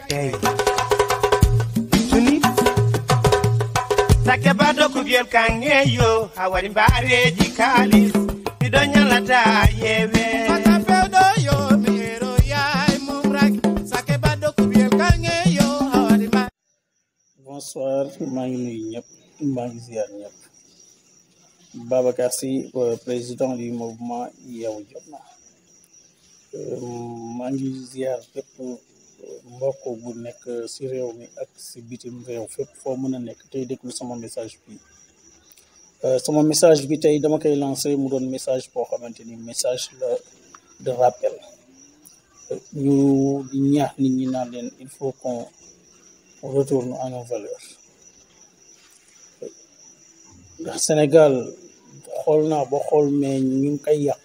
Hey. Tuni. Sake bado kubiel kangeyo awari mbareji kalis Bido nyalata yewe Mata feudo yo mero yai mumrak sake bado kubiel kange yo hawari ma bonsoir maa ngi nuyu ñëpp maa ngi ziar ñëpp Babacar Sy euh, président du mouvement Yeewu Jotna Euh, maa ngi ziar fépp mbokk bu nekk si réew mi ak si bitim réew fépp foo mën a nekk tey déglu sama message bi Euh, sama message bi tey dama koy lancé mu doon message boo xamante ni message la de rappel Euh, ñu di ñaax nit ñi naan leen il faut qu'on retourne à nos valeurs ndax Sénégal xool naa ba xool mais ñu ngi koy yàq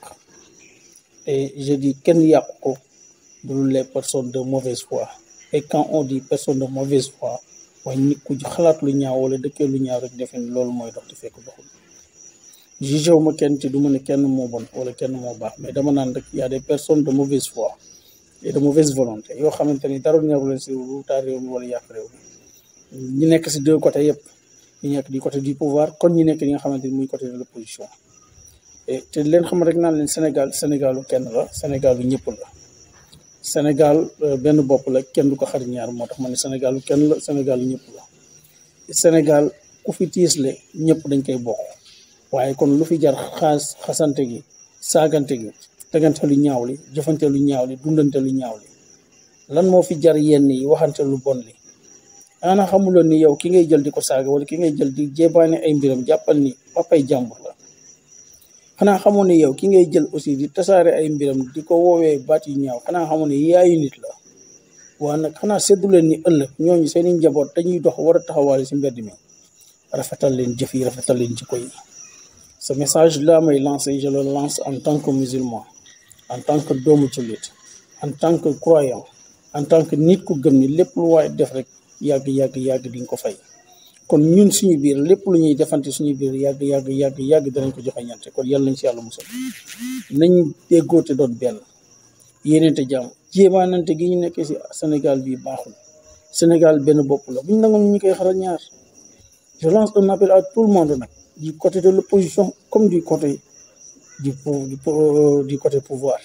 et je dis kenn yàq ko dul les personnes de mauvaise foi et quand on dit personne de mauvaise foi waaye nit ku xalaat lu ñaaw wala dëkkee lu ñaaw rek defe ni loolu mooy dox te fekk doxul jugé wu ma kenn ci du ma ne kenn moo bon wala kenn moo baax mais dama naan rek y a des personnes de mauvaise foi et de mauvaise volonté yoo xamante ni dara ñaru leen si lu taal réew mi wala yàq réew mi ñi nekk si deux côtés yëpp ñi nekk du côté du pouvoir kon ñi nekk li nga xamante ni muy côté de l'opposition et te leen xam rek naan leen Sénégal Sénégalu kenn la Sénégalu ñëpp la Sénégal euh, benn bopp la kenn du ko xar ñaar moo tax ma ne Sénégalu kenn la Sénégalu ñëpp la Sénégal ku fi tiisle ñëpp dañ koy bokk waaye kon lu fi jar xaas xasante gi saagante gi tegante lu ñaaw li jëfante lu ñaaw li dundante lu ñaaw li lan moo fi jar yenn yi waxante lu bon li ana xamuloon ni yow ki ngay jël di ko saaga wala ki ngay jël di jébaane ay mbiram jàppal ni papay jàmbur la xanaa xamoon ni yow ki ngay jël aussi di tasaare ay mbiram di ko woowee baat yu ñaaw xanaa xamoon ni yaayu nit la waa nag xanaa seddu leen ni ëllëg ñooñu seeni njaboot dañuy dox war a taxawaale si mbedd mi rafetal leen jëf yi rafetal leen jikko yi ce message là may lancé je le lance en tant que musulman en tant que doomu jullit en tant que croyant en tant que nit ku gëm ni lépp lu waaye def rek yàgg yàgg yàgg di nga ko fay kon ñun suñu biir lépp lu ñuy defante suñu biir yàgg yàgg yàgg yàgg danañ ko joxe ñante kon yàlla nañ si yàlla musal nañ déggoo te doon benn yéeneente jàmm jéemaanante gi ñu nekkee si Sénégal bi baaxul Sénégal benn bopp la buñ nangoon ñu koy xaral ñaar je lance un appel à tout le monde nag du côté de l'opposition comme du côté du pou- du pou- du côté pouvoir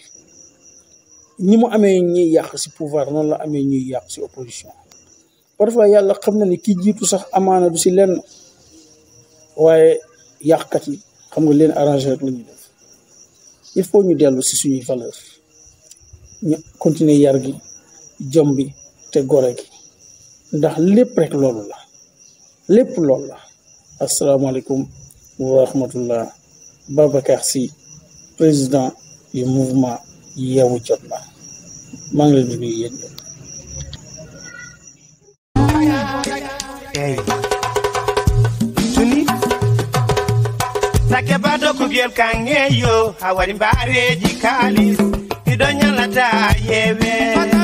ñi mu amee ñuy yàq si pouvoir noonu la amee ñuy yàq si opposition parfois yàlla xam na ni ki jiitu sax amaana du si lenn waaye yàqkat yi xam nga leen arrangé rek la ñuy def il faut ñu dellu si suñuy valeur ñu continuer yar gi jom bi te gore gi ndax lépp rek loolu la lépp loolu la asalaamaaleykum wa rahmatullah Babacar Sy président du mouvement Yeewu Jotna maa ngi leen di nuyu yéen ñëpp. Hey. Tuni. Sake bado kubiel kangeyo awari mbareji kalis Bido nyalata yewe Mata